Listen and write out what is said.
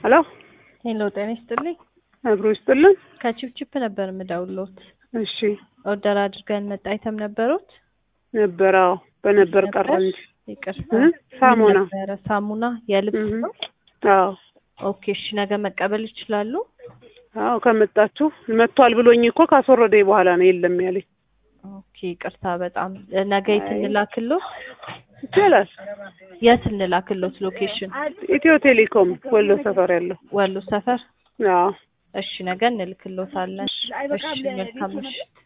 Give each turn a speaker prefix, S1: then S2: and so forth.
S1: ሄሎ
S2: ሄሎ ጤና ይስጥልኝ።
S1: አብሮ ይስጥልን።
S2: ከቺፕቺፕ ነበር የምደውልዎት።
S1: እሺ
S2: ኦርደር አድርገን መጣ አይተም ነበሩት?
S1: ነበረ። አዎ በነበር ቀረ እንጂ
S2: ይቅርታ።
S1: እ? ሳሙና
S2: ምን ነበረ? ሳሙና የልብስ
S1: እህ።
S2: ነው?
S1: አዎ
S2: ኦኬ እሺ፣ ነገ መቀበል ይችላሉ?
S1: አዎ ከመጣችሁ መጥቷል ብሎኝ እኮ ካስወረደኝ በኋላ ነው የለም ያለኝ።
S2: ኦኬ ይቅርታ በጣም ነገ የት
S1: አይ።
S2: እንላክሎት?
S1: ይቻላል።
S2: የት እንላክሎት? ሎኬሽን
S1: ኢትዮ ቴሌኮም ወሎ ሰፈር ያለው።
S2: ወሎ ሰፈር።
S1: አዎ
S2: እሺ ነገ እንልክሎታለን። እሺ መልካም ምሽት።